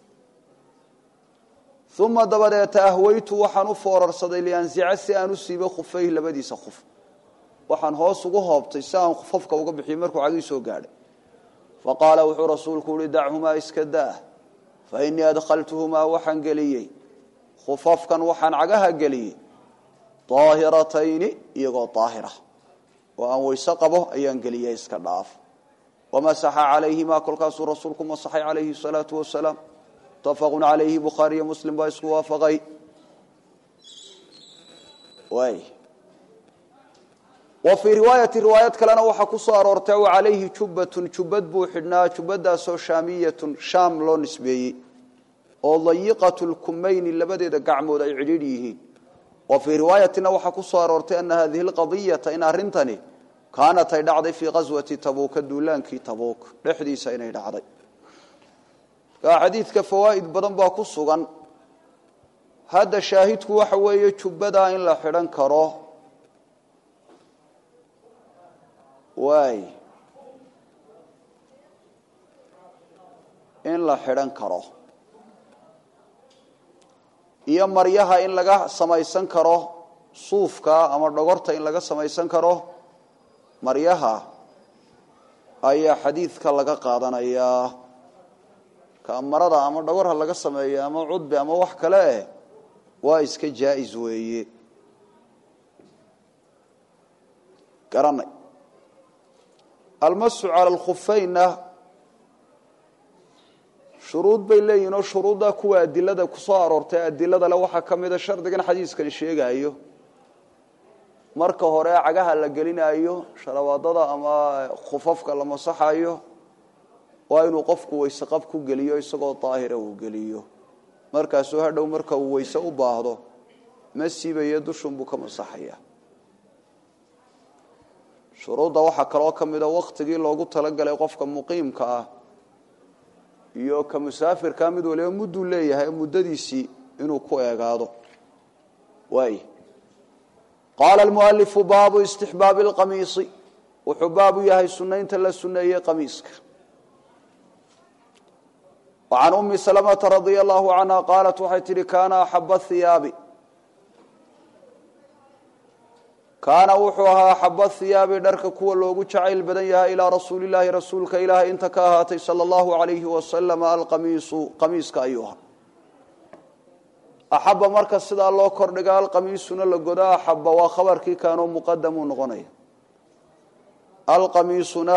uma dabadeeta ahwaytu waxaan u foorarsaday liansica si aan u siibo khufayhi labadiisa khuf waxaan hoos ugu hoobtay si aan khufafka uga bixiyo markuu cagii soo gaadhay faqaala wuxuu rasuulku uhi dachumaa iska daah fa innii adkhaltuhumaa waxaan geliyey khufafkan waxaan cagaha geliyey daahiratayni iyagoo daahira oo aan weyse qabo ayaan geliyey iska dhaaf wamasaxa calayhimaa kolkaasuu rasuulku masaxay calayhi salaatu wasalaam mutafaqun calayhi bukhaariyo muslim baa isku waafaqay waay wa fii riwaayati riwaayad kalena waxaa ku soo aroortay o calayhi jubbatun jubbad buu xidhnaa jubbadaasoo shaamiyatun shaam loo nisbeeyey oo dayiqatu lkumayni labadeeda gacmood ay cidhiidh yihiin wa fii riwaayatina waxaa ku soo aroortay ana hadihi lqadiyata in arrintani kaanat ay dhacday fii qaswati tabuuka duulaankii tabuuk dhexdiisa inay dhacday markaa xadiidka fawaa'id badan baa ku sugan hadda shaahidku waxa weeye jubbadaa in la xidhan karo waay in la xidhan karo iyo maryaha in laga samaysan karo suufka ama dhogorta in laga samaysan karo maryaha ayaa xadiidka laga qaadanayaa kamarada ama dhogorha laga sameeya ama cudbi ama wax kale eh waa iska jaa-is weeye garanay almasu cala alkhufeynna shuruud bay leeyihin oo shuruudda kuwa adilada kusoo aroortay adilada le waxaa ka mida shardigan xadiiskani sheegayo marka hore cagaha la gelinayo sharabaadada ama khufafka la masaxayo waa inuu qofku weyse qab ku geliyo isagoo daahira uu geliyo markaasuu hadhow marka uu weyse u baahdo ma siibayo dushunbuu ka masaxaya shuruudda waxaa kaloo ka mida waktigii loogu talagalay qofka muqiimka ah iyo ka musaafirkaa mid waliba mudduu leeyahay muddadiisii inuu ku eegaado waay qaala almualifu baabu istixbaabi alqamiisi wuxuu baabu yahay sunaynta la suneeyey qamiiska وعن أم سلمة رضي الله عنها قالت waxay tihi كاna أحب الثiyaabi kaana wuxuu ahaa أحب الثiyaabi dharka kuwa loogu jacayl badan yahay ilىa rasuuli الlahi rasuulka ilaahay inta ka ahaatay salى الlahu عalayhi wasalam alqamiisu qamiiska ayuu ahaa axaba marka sidaa loo kordhiga alqamiisuna la goda axaba waa khabarkii kaanoo muqadamuu noqonaya alqamiisuna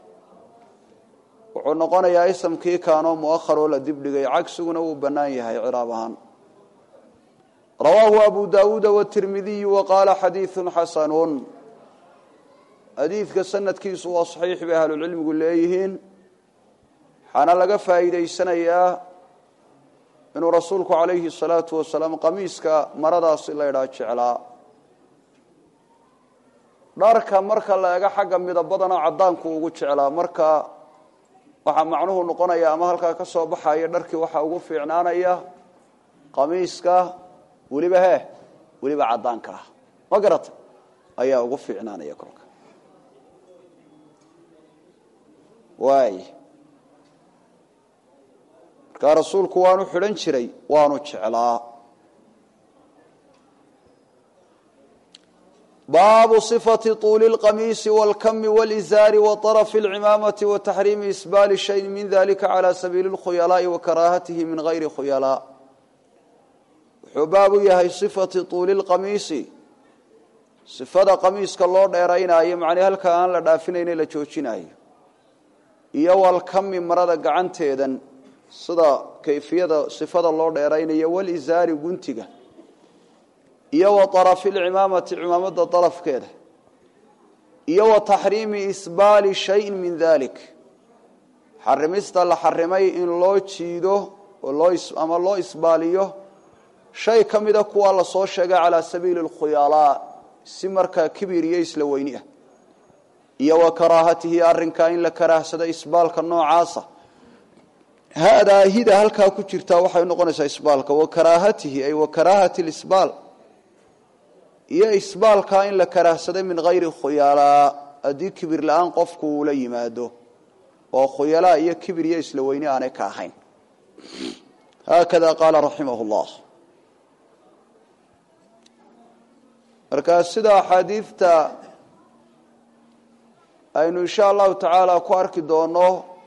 wuxuu noqonayaa isamkii kaanoo muahar oo la dibdhigay cagsiguna wuu bannaan yahay ciraab ahaan rawaahu abu daawuuda watirmidiyu wa qaala xadiidu xasanun xadiidka sanadkiisu waa saxiix bay ahlucilmigu leeyihiin waxaana laga faa'iidaysanayaa inuu rasuulku calayhi salaatu wasalaam qamiiska maradaasi la ydhaa jeclaa dharka marka la ega xagga midabadana caddaanku ugu jeclaa marka waxaa macnuhu noqonaya ama halkaa ka soo baxaya dharkii waxaa ugu fiicnaanaya qamiiska weliba hee weliba caddaanka ah ma garata ayaa ugu fiicnaanaya kolka waay markaa rasuulku waanu xidhan jiray waanu jeclaa baabu صifati طuuli اlqamiisi wاlkami wاlizaari waطarafi اlcimaamati wataxriimi isbaali shayin min dalika calى sabiili اlkhuyalaaءi wakaraahatihi min gayri khuyalaa wuxuu baab u yahay صifati طuuli اlqamiisi sifada qamiiska loo dheeraynayo macnii halkaa aan la dhaafinayne la joojinayo iyo walkami marada gacanteedan sida kayfiyada sifada loo dheeraynayo walizaari guntiga iyo wa arafi lcimaamati cimaamada darafkeeda iyo wa taxriimi isbaali shayin min dalik xarimista la xarimay in loo jiido ama loo isbaaliyo shay ka mida kuwa lasoo sheegay calaa sabiili اlkhuyalaa si markaa kibir iyo isla weyni ah iyo wa karaahatihi arrinkaa in la karaahsado isbaalka noocaasa haadaa hida halkaa ku jirtaa waxay noqonaysaa isbaalka wa karaahatihi ay wa karaahati lisbaal iyo isbaalkaa in la karaahsaday min hayri khuyalaa haddii kibir la-aan qofku uu la yimaado oo khuyalaa iyo kibir iyo isla weyni aanay ka ahayn haakada qaala raximah llah markaa sida axaadiidta aynu insha allahu tacaala ku arki doono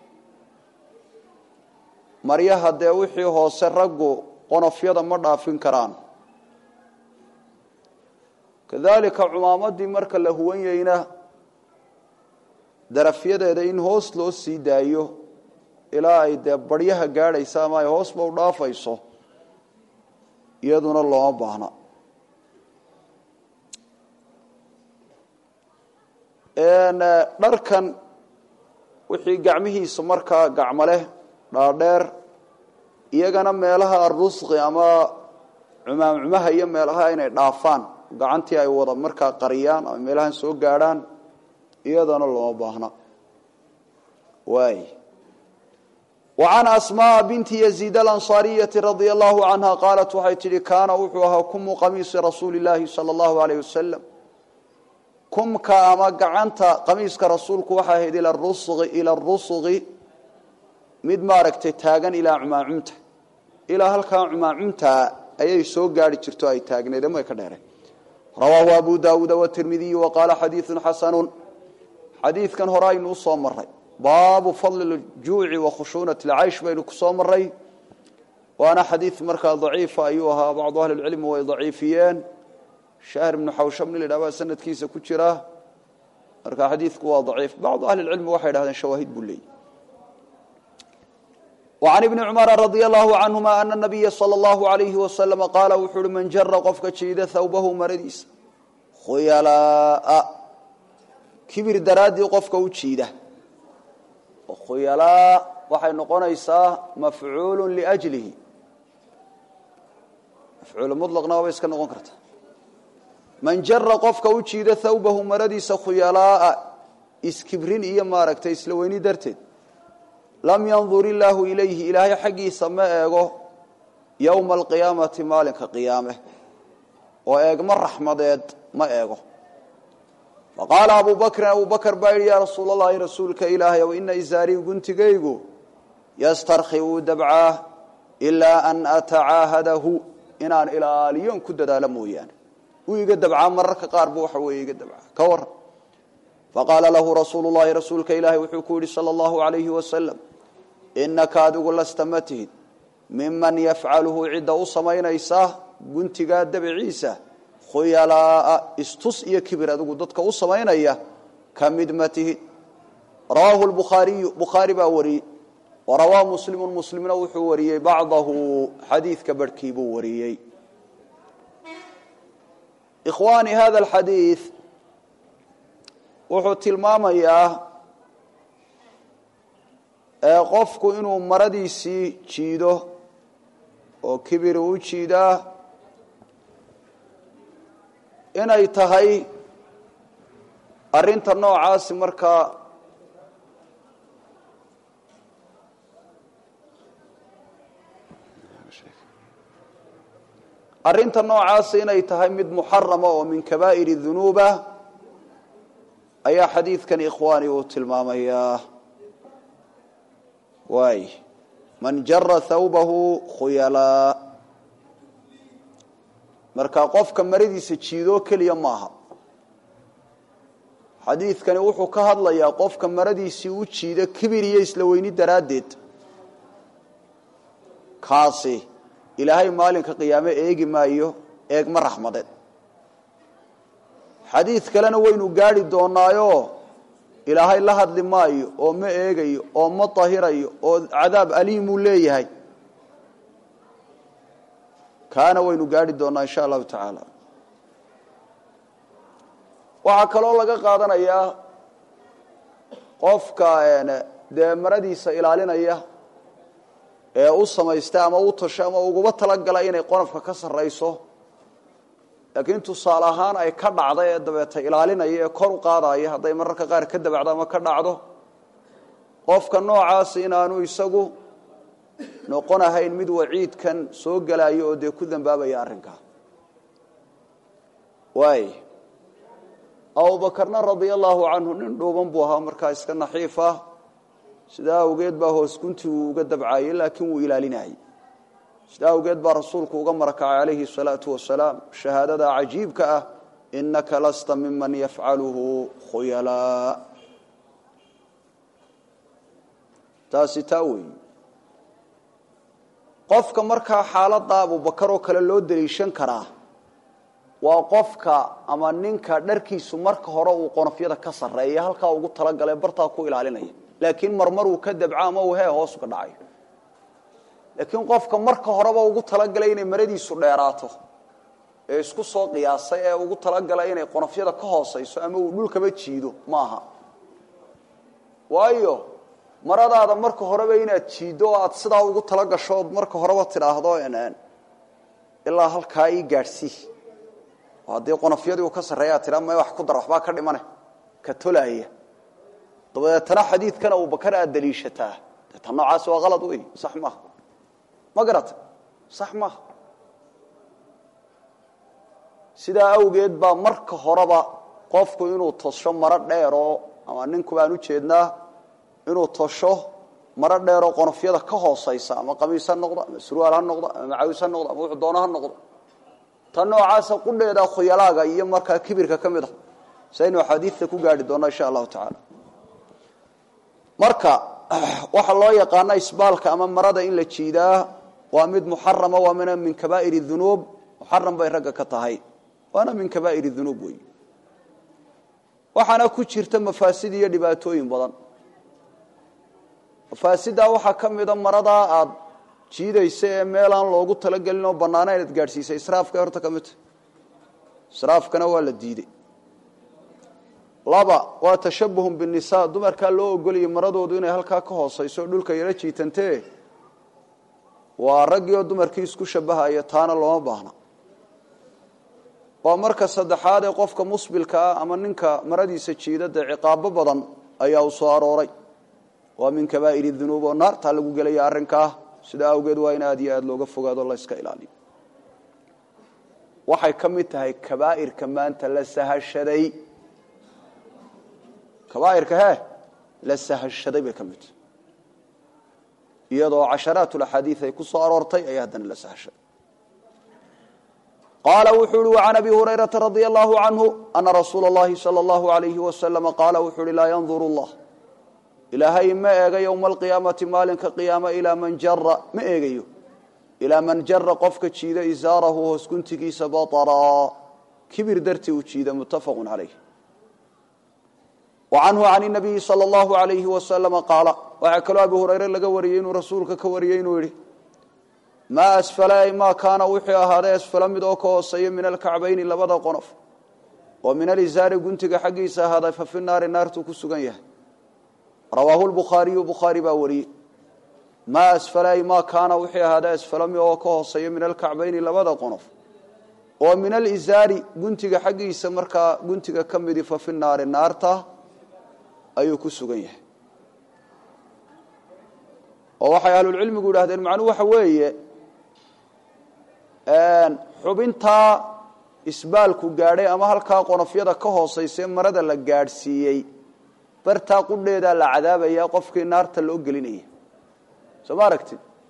maryaha dee wixii hoose raggu qonofyada ma dhaafin karaan kadalika cumaamadii marka la huwanyeyna darafyadeeda in hoos loo sii daayo ilaa ay dee baryaha gaadhaysa ama ay hoosba u dhaafayso iyaduna looma baahna dharkan wixii gacmihiisa markaa gacmo leh dhaadheer iyagana meelaha arusqi ama cumaamcumaha iyo meelaha inay dhaafaan gacantii ay wada markaa qariyaan ama meelahan soo gaadhaan iyadana looma baahna waay wa can asmaaa binti yaziid alansaariyati radia allahu canha qaalat waxay tidhi kaana wuxuu ahaa kumu qamiisi rasuuli illaahi sala allahu aleyh wasalam kumka ama gacanta qamiiska rasuulku waxaa ahayd ila rusqi ila rusuqi mid maaragtay taagan ilaa cumaacumta ilaa halkaa cumaacumtaa ayay soo gaari jirto ay taagneed ama ay ka dheereen rawaahu abu daawuuda watirmidiyu wa qaala xadiidun xasanun xadiidkan hore aynu usoo maray baabu fadli ljuuci wa khushuunati lcaysh baynu kusoo maray waana xadiid markaa daciifa ayuu ahaa bacdu ahli lcilmi way daciifiyeen shahr ibnu xawshamni la yidhah baa sanadkiisa ku jira marka xadiidku waa daciif bacdu ahli lcilmi waxay dhahdeen shawaahid buu leeyay وعن بن cمر رضي الله عنهma أن النبya slى الله عليه وسلم qاala wuxuu uhi man jara qofka jiida hawbahu maradiisa khuyalaa kibir daraaddii qofka u jiida khuyalaa waxay noqonaysaa mafcuul لأjlihi mafcuul mطlqna waabay iska noqon karta man jara qofka u jiida hawbahu maradiisa khuyalaaءa iskibrin iyo maaragtay isla weyni darteed lam yandur illaahu ilayhi ilaahay xaggiisa ma eego yowma alqiyaamati maalinka qiyaame oo eegma raxmadeed ma eego faqaala abu bakrin abu bakr baa yidhi yaa rasuul allahi rasuulka ilaahay ow ina isaarii guntigaygu yastarki wuu dabcaa ilaa an atacaahadahu inaan ilaaliyon ku dadaalo mooyaane wuu iga dabcaa mararka qaar bu waxa weeye iga dabcaa ka waran faqaala lahu rasuulu llahi rasuulka ilaahay wuxuu ku yidhi sala allahu alayhi wasalam inaka adigu lasta ma tihid miman yafcaluhu cidda u samaynaysa guntigaa dabiciisa khuyalaaa istus iyo kibir adigu dadka u samaynaya ka mid ma tihid rawaahu lbukhaariyu bukhaari baa wariyey warawaa muslimu muslimna wuxuu wariyey bacdahu xadiidka barhkii buu wariyey ikhwaani hada alxadiid wuxuu tilmaamayaa qofku inuu maradiisii jiido oo kibir u jiidaa inay tahay arinta noocaasi markaa arrinta noocaasi inay tahay mid muxarama oo min kabaa'ir dunuuba ayaa xadiidkan ikhwaani uu tilmaamayaa waay man jara thawbahu khuyalaa marka qofka maradiisa jiidoo keliya maaha xadiidkani wuxuu ka hadlayaa qofka maradiisii u jiida kibir iyo isla weyni daraaddeed kaasi ilaahay maalinka qiyaame eegi maayo eegma raxmadeed xadiid kalena waynu gaadhi doonaayo ilaahay la hadli maayo oo ma eegayo oo ma tahirayo oo cadaab aliimuu leeyahay kaana waynu gaadhi doonaa insha allahu tacaala waxaa kaloo laga qaadanayaa qofka dee maradiisa ilaalinaya ee u samaysta ama u tasho ama uguba talagala inay qonafka ka sarrayso laakiin tusaale ahaan ay ka dhacda ee dabeeta ilaalinaya ee kor u qaadaya hadday mararka qaar ka dabacdo ama ka dhacdo qofka noocaas inaanu isagu noqon ahayn mid waciidkan soo gelayo oo dee ku dambaabaya arrinkaa waay abubakarna radia allaahu canhu nin dhuuban buu ahaa markaa iska naxiif ah sidaa awgeed baa hoos gunti uu uga dabcaayey laakiin wuu ilaalinayay sidaa awgeed baa rasuulku uga marakacay calayhi salaatu wasalaam shahaadada cajiibka ah inaka lasta miman yafcaluhu khuyalaa taasi taa weeyi qofka markaa xaaladda abubakar oo kale loo daliishan karaa waa qofka ama ninka dharkiisu marka hore uu qonofyada ka sarreeya halkaa ugu talagale bartaa ku ilaalinaya laakiin marmar uu ka dabco ama uu hee hoos uga dhacayo laakiin qofka marka horeba ugu talagalay inay maradiisu dheeraato ee isku soo qiyaasay ee ugu talagalay inay qonofyada ka hoosayso ama uu dhulkaba jiido maaha waayo maradaada marka horeba inaad jiiddo oo aad sidaa ugu talagasho ood marka horeba tidhaahdo ilaa halkaa ii gaadhsii oo haddii qonofyadii uu ka sarreeya ad tidhaa may wax ku dar waxbaa ka dhimane ka tolaaya dabadeetana xadiidkan abubakar aad daliishataa dee tan noocaasi waa qalad wey sax maaha ma garata sax maaha sidaa awgeed baa marka horeba qofku inuu tosho maro dheeroo ama ninku baan u jeednaa inuu tosho maro dheeroo qonofyada ka hoosaysa ama qamiis ha noqdo ama surwaal ha noqdo ama macawis ha noqdo ama wuxuu doono ha noqdo tan noocaasa qudheeda khuyalaaga iyo markaa kibirka ka mid a saynu axaadiidta ku gaadhi doonno insha allahu tacaala marka waxaa loo yaqaana isbaalka ama marada in la jiidaa waa mid muxarama waa mina min kabaa'ir dunuub muxaram bay ragga ka tahay waana min kabaa'ir dunuub wey waxaana ku jirta mafaasid iyo dhibaatooyin badan mafaasidaa waxaa ka mida maradaa aad jiidaysa ee meelaan loogu talagelin oo bannaana inaad gaadhsiisay israafka horta ka midta israafkana waa la diidey laba waa tashabuhun binnisaa dumarkaa loo ogoliyay maradoodu inay halkaa ka hoosayso dhulka yaro jiitantee waa raggii oo dumarkii isku shabahaya taana looma baahna waa marka saddexaad ee qofka musbilka ah ama ninka maradiisa jiida dee ciqaabo badan ayaa u soo arooray waa min kabaa'ir dunuub oo naartaa lagu gelaya arrinkaa sidaa awgeed waa in aad iyo aad looga fogaado la yska ilaaliyo waxay ka mid tahay kabaa'irka maanta la sahashaday kabaa'irka hee la sahashaday bay ka mid tahay iyadoo casharaat laxaadiid ay ku soo aroortay ayaa haddana la sahashaday qaala wuxuu uhi وعan abi hurayraةa radي الlahu canhu ana rasuula اllahi salى اllahu عalayhi waslama qaala wuxuu uhi laa yandur اllah ilaahay ma eega ywma alqiyaamati maalinka qiyaama ilaa man jara ma eegayo ilaa man jara qofka jiida isaarahu hoos guntigiisa baطraa kibir dartii u jiida mutafaqu calayh wa canhu can الnabiyi salى اllahu عalayhi waslama qaala waxaa kaloo abi hurayre laga wariyey inuu rasuulka ka wariyey inuu yihi maa asfala ay maa kaana wuxuu ahaaday asfala mid oo ka hooseeya min alkacbayni labada qonof oo min alizaari guntiga xaggiisa ahaaday fa fi naari naartuu ku sugan yahay rawaahu lbukhaariyu bukhaari baa wariyey maa asfala ay maa kaana wuxuu ahaaday asfala mid oo ka hooseeya min alkacbayni labada qonof oo min alizaari guntiga xaggiisa markaa guntiga ka midi fa fi naari naarta ayuu ku sugan yahay oo waxay ahlulcilmigu yidhahdeen macnuhu waxa weeye xubintaa isbaalku gaadhay ama halkaa qonofyada ka hoosaysae marada la gaadhsiiyey bartaa qudheedaa la cadaabayaa qofkii naarta loo gelinaya soo ma aragtid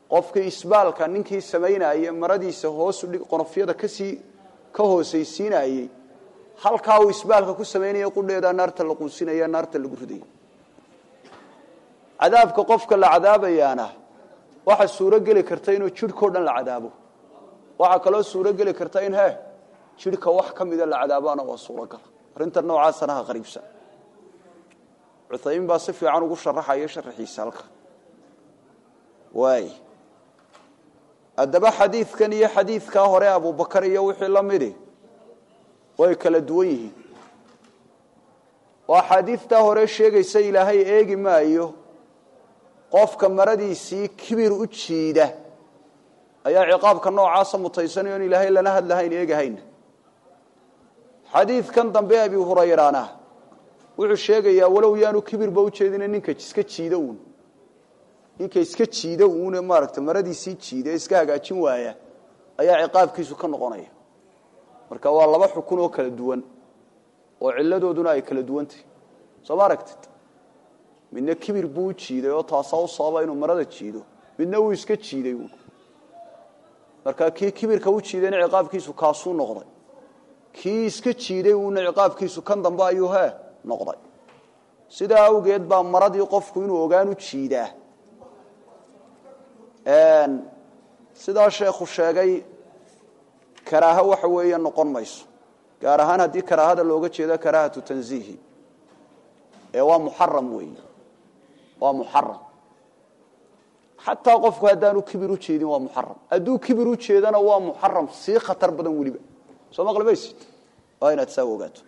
qofkii isbaalka ninkii samaynayey maradiisa hoosu dhig qonofyada kasii ka hoosaysiinayey halkaa uu isbaalka ku samaynaya qudheedaa naarta la quusinaya naarta lagu ridaya cadaabka qofka la cadaabayaana waxa suuro geli karta inuu jidhkao dhan la cadaabo waxaa kaloo suuro geli karta in he jidhka wax ka mida la cadaabaana waa suurogala arrinta noocaasana ha qariibsan cuthaymin baa si fiican ugu sharaxaya sharaxiisa halka waay haddaba xadiidkan iyo xadiidkaa hore abubakar iyo wixii la midi way kala duwan yihiin oo axaadiidtaa hore sheegaysa ilaahay eegi maayo qofka maradiisii kibir u jiida ayaa ciqaabka noocaasa mutaysanayo in ilaahay lana hadlahayn eegahayna xadiidkan dambe abi hurayrana wuxuu sheegayaa walow yaanu kibirba ujeedina ninka iska jiida uun ninka iska jiida uune maaragta maradiisii jiida ee iska hagaajin waaya ayaa ciqaabkiisu ka noqonaya marka waa laba xukun oo kala duwan oo ciladooduna ay kala duwantahy soo ma aragtid midna kibir buu u jiiday oo taasaa u sababa inuu marada jiido midna uu iska jiiday uun marka kii kibirka u jiidayna ciqaabkiisu kaasuu noqday kii iska jiiday uuna ciqaabkiisu kan dambe ayuu he noqday sidaa awgeed baa maradii qofku inuu ogaan u jiidaa sidaa sheekhu sheegay karaaho waxa weeye noqon mayso gaar ahaan haddii karaahada looga jeedo karaahatu tanziihi ee waa muxaram weeye waa muxaram xataa qofku haddaanu kibir u jeedin waa muxaram hadduu kibir u jeedana waa muxaram sii khatar badan weliba soo maqlimaysid waa inaad saa ogaato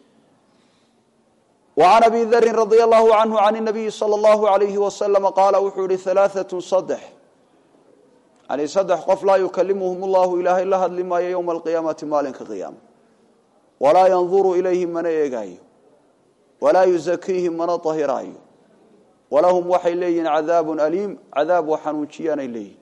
وعن أبي ذر رضي الله عنه عن النبي صلى الله عليه وسلم قال وxuu hi ثلاثة صدح يعني صدح qof laa يكلمهم الله ilahay la hadli maayo يوم القيامaةi maalinka قياaمة وlaa ينظر إليهim mana eegaayo وlaa يزكيهim mana طahiraayo وlahم waxay leeyihin عذاaب أليم عذاab wa xanuujiyaanay leeyihin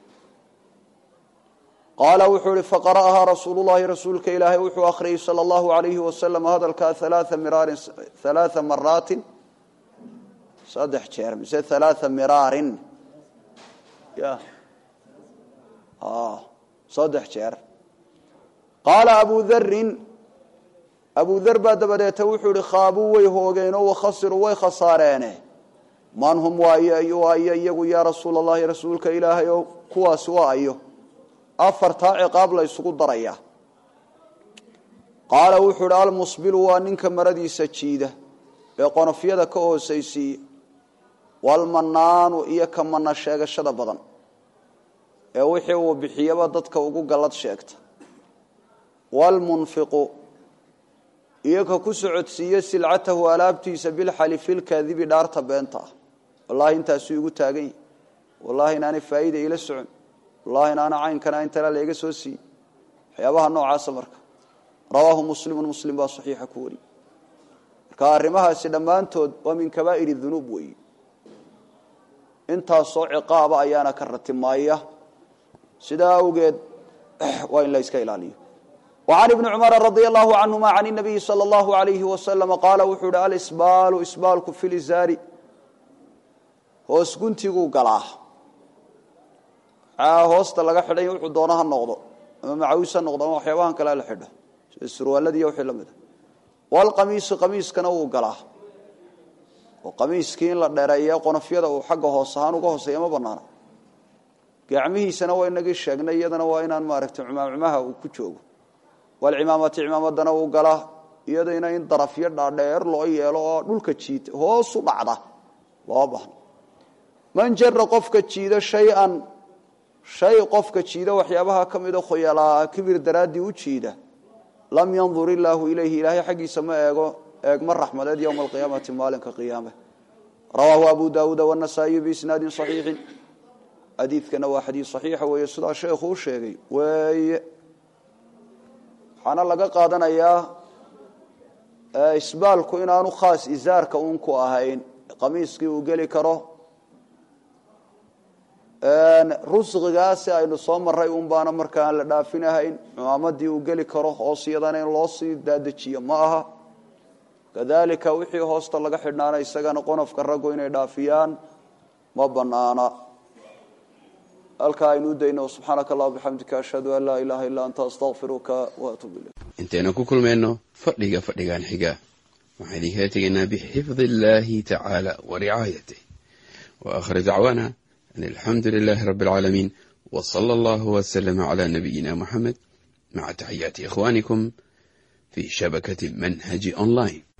qaala wuxuu ihi faqara'ahaa rasuulu llahi rasuulka ilaahay wuxuu akhriyey sala allahu alayhi wasalam hadalkaa alaaa miraarin halaaa maraatin saddex jeer mise halaaa miraarin ya saddex jeer qaala abu darin abu dar baa dabadeeta wuxuu ihi khaabuu way hoogeenoo wakhasiruu way khasaareene man hum waayo waayo iyagu yaa rasuula allahi rasuulka ilaahay o kuwaasi waa ayo afartaa ciqaab la ysugu daraya qaala wuxuu idhi almusbilu waa ninka maradiisa jiida ee qonofyada ka hoosaysiiya walmanaanu iyo ka mana sheegashada badan ee wixii uu bixiyaba dadka ugu gallad sheegta waalmunfiqu iyo ka ku socodsiiya silcatahu alaabtiisa bilxalifilkaadibi dhaarta beenta ah wallaahi intaasuu igu taagan yahi wallaahi inaanay faa'iida ila socon wallahi inaana caynkana intala layga soo siiyey waxyaabaha noocaasa marka rawaahu muslimun muslim baa saxiixa ku wariyey marka arrimahaasi dhammaantood waa min kabaa'ir dunuub weeye intaasoo ciqaaba ayaana ka ratimaaya sidaa awgeed waa in la yska ilaaliyo وعن بن cمر رضي الله عنهma عن النبي صلى الله عليه وسلم قال wuxuu hi alsbاl sbaalku في lزاri hoos guntiguu galaa hoosta laga xidhay wuxuu doona ha noqdo ama macawis ha noqdo ama waxyaabahan kale la xidho sida surwaaladiiyo wixii lamida wاlqamiisu qamiiskana wuu galaa oo qamiiskii in la dheereeya qonofyada uu xagga hoos ahaan uga hooseeya ma banaana gacmihiisana waa inagii sheegnay iyadana waa inaan maaragtay cumaamcumaha uu ku joogo walcimaamati cimaamadana uu galaa iyadayna in darafyo dhaadheer loo yeelo oo dhulka jiita hoosu dhacda loo bahno man jara qofka jiida shay-an shay qofka jiida waxyaabaha ka mida khoyalaa kibir daraaddii u jiida lam yandur illaahu ilayhi ilaahay xaggiisa ma eego eegma raxmadeed yowma alqiyaamati maalinka qiyaame rawaahu abu daawuuda wanasaa'iyu biisnaadin saxiixin xadiidkana waa xadiid saxiixa weeye sidaa sheekhu u sheegay weeye waxaana laga qaadanayaa isbaalku inaanu khaas isaarka uun ku ahayn qamiiskii uu geli karo rusqigaasi aynu soo maray un baana marka aan la dhaafinahayn cumaamadii uu geli karo hoos iyadana in loo sii daadejiyo ma aha kadalika wixii hoosta laga xidhnaana isagana qonofka raggu inay dhaafiyaan ma banaana halkaa aynu u dayno subxaanaka allah bixamdika ashhadu an laa ilaha illa anta astaqfiruka waatuub ilayk intaynu ku kulmayno fadhiga fadhigan xiga waxaan idinkaga tegaynaa bixifdi illahi tacaala wa ricaayatih wa aakhir dacwaana an alxamdu lilahi rabbi alcaalamiin w sala allahu waslama cala nabiyina muxamed maca taxiyaati ikhwanikum fi shabakati manhaji online